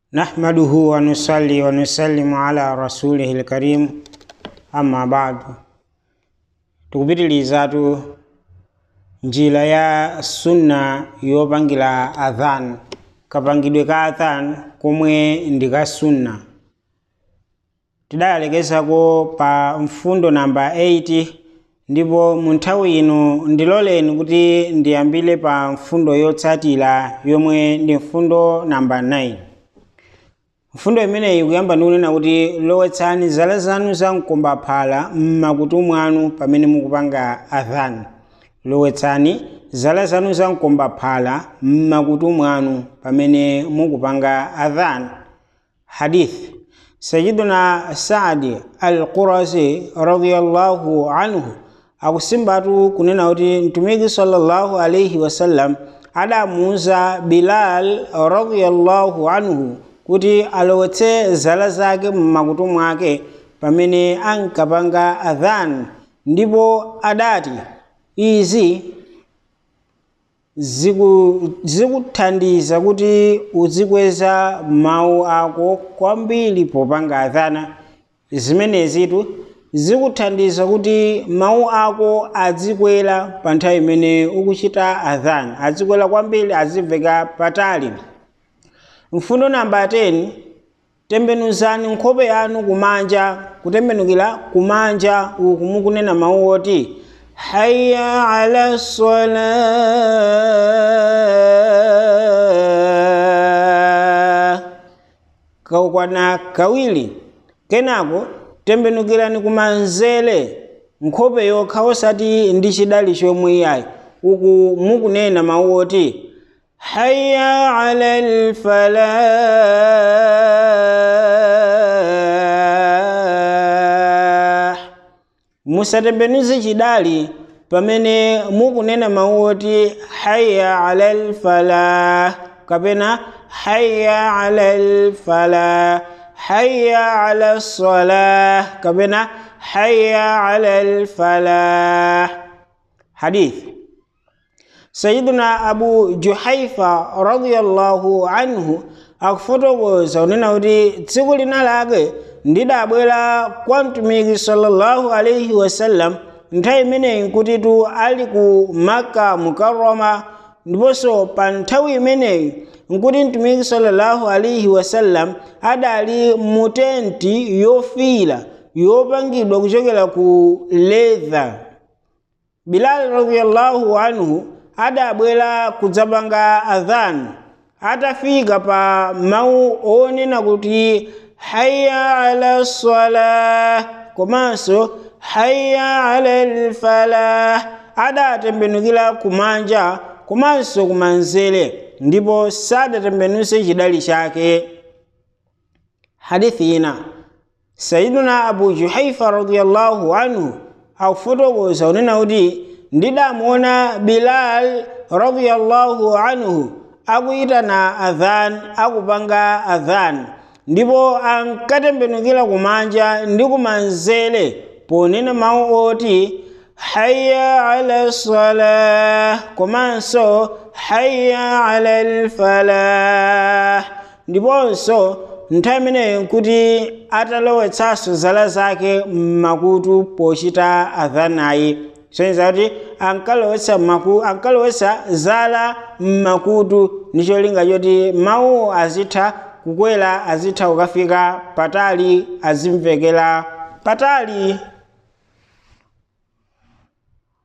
نحمده ونصلي ونسلم على رسوله الكريم أما بعد tukupitirizatu njira ya sunna yopangira adhan kapangidwe ka adhan komwe ndi ka sunna tidayalekezako pa mfundo namba 8 ndipo mu nthawi ino ndiloleni kuti ndiyambire pa mfundo yotsatira yomwe ndi mfundo namba 9 mfundo imeneyi kuyamba ndikunena kuti lowetsani zala zanu za mkombaphala m'makutu mwanu pamene mukupanga adhan lowetsani zala zanu za mkombaphala m'makutu mwanu pamene mukupanga adhan hadith sayiduna saadi al-qurasi radiyallahu anhu akusimbatu kunena kuti mtumiki sallallahu alaihi wasallam adamuuza bilal radiyallahu anhu kuti alowetse zala zake mmakutu mwake pamene ankapanga adhan ndipo adati izi zikuthandiza kuti uzikweza mawu ako kwambiri popanga adhana zimenezitu zikuthandiza kuti mawu ako azikwera pa nthawi imene ukuchita adhan azikwera kwambiri azimveka patali mfundo namba 10 tembenuzani nkhope yanu kumanja kutembenukira kumanja uku mukunena mawu oti hayya ala sala kakwana kawiri kenako tembenukirani kumanzere nkhope yokha osati ndi chidali chomwe iyayi uku mukunena mawu oti hayya ala alfalah musatembenuze chidali pamene mukunena mawu oti hayya ala alfalah kapena hayya ala alfalah hayya ala salah kapena hayya ala alfalah hadith sayiduna abu juhaifa radiyallahu anhu akufotokoza kunena kuti tsiku lina lake ndidabwera kwa mtumiki sallallahu alaihi wasallam nthawi imeneyi nkutitu ali ku maka mukarrama ndiponso pa nthawi imeneyi nkuti mtumiki sallallahu alaihi wasallam adali mu tenti yofiira yopangidwa kuchokera ku leather bilal radiyallahu anhu adabwera kudzapanga adhan atafika pa mawu onena kuti hayya ala salah komanso hayya ala lfalah adatembenukira kumanja komanso kumanzere ndipo sadatembenuse chidali chake hadithi ina sayiduna abu juhaifa radiyallahu anhu akufotokoza kunena kuti ndidamuona bilal radiyallahu anhu akuyitana adhan akupanga adhan ndipo ankatembenukira kumanja ndi kumanzere ponena mawu oti hayya ala salah komanso hayya ala lfalah ndiponso nthawi imeneyo nkuti atalowetsanso zala zake mmakutu pochita adhanayi soneza kuti ankalowetsa maku ankalowetsa zala mmakutu ndi cholinga choti mawu azitha kukwera azitha kukafika patali azimvekera patali